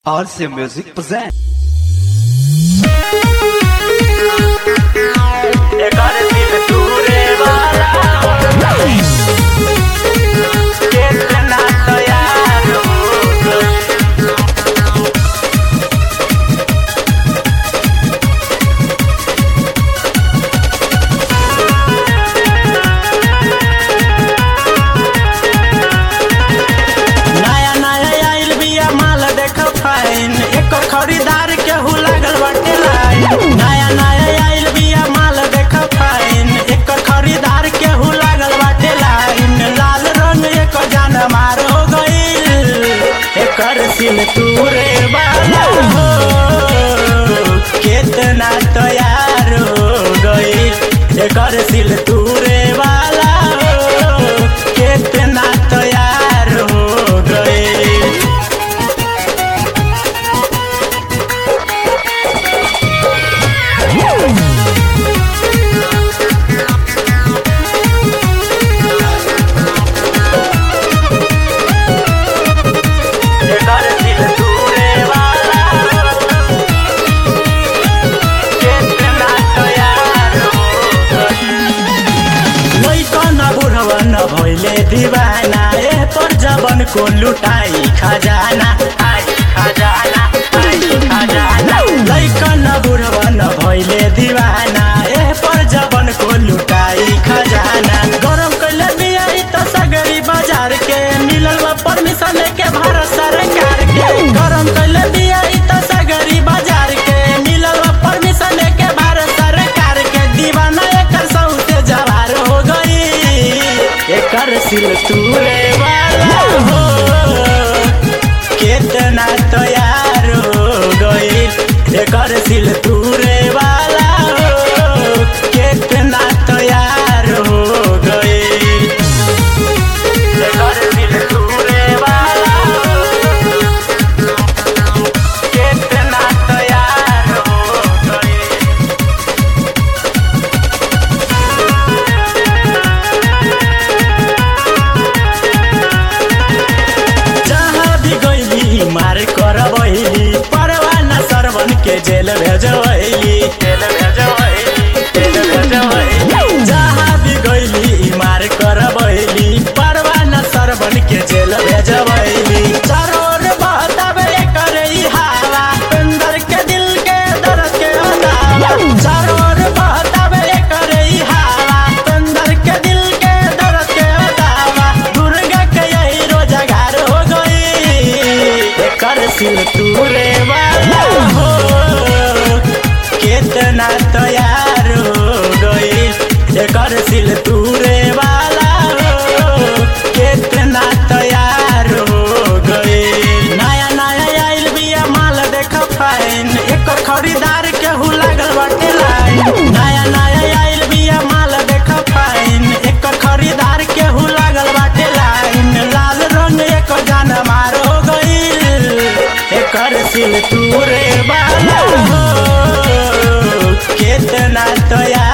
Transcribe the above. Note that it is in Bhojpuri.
RC Music present. एकर दिल तूरे वाला कितना तैयार हो गई नया नया आइल बिया माल देख फाइन एकर खरीदार केहू लागल बाटे लाइन नया नया आइल बिया माल देख फाइन एकर खरीदार केहू लागल बाटे लाइन लाल रंग एकर जान मार हो गईल एकर सिल तूरे वाला हो कितना तैयार हो गईल एकर सिल तूरे वाला हो कितना तैयार हो गईल एकर दिल तूरे वाला कितना तैयार हो लइकन बुढ़वन भइले दीवाना ए पर जबन को लुटाई खजाना आई खजाना आई खजाना लइकन बुढ़वन भइले दीवाना ए पर जबन को लुटाई खजाना गरम कैले बिया इ त सगरी बाजार के मिलल बा परमिशन के भारत सरकार के गरम कैले बिया इ त सगरी बाजार के मिलल बा परमिशन के भारत सरकार के दीवाना एकर सौते जवार हो गई एकर सिल तूरे वाला हो कितना तैयार हो गई एकर सिल तूरे वाला हो कितना तैयार हो गई एकर सिल तूरे वाला हो कितना तैयार हो गई जहाँ भी गईली मार करबैली परवाना सरवन के जेल भेजबैली जेल भेजबैली जेल भेजबैली जहाँ भी गईली मार करबैली परवाना सरवन के जेल भेजबैली चरोर बहतावे करे ई हवा अंदर के दिल के दर्द के अदावा चरोर बहतावे करे ई हवा अंदर के दिल के दर्द के अदावा दुर्गा के यही रोजगार हो गई एकर सिल तूरे वाला हो कितना तैयार हो गई एकर सिल तूरे वाला हो कितना तैयार हो गई नया नया आइल बिया माल देख फाइन एकर खरीदार केहू लागल बाटे लाइन नया नया आइल बिया माल देख फाइन एकर खरीदार केहू लागल बाटे लाइन लाल रंग एकर जान मार हो गईल एकर सिल तूरे वाला हो कितना तैयार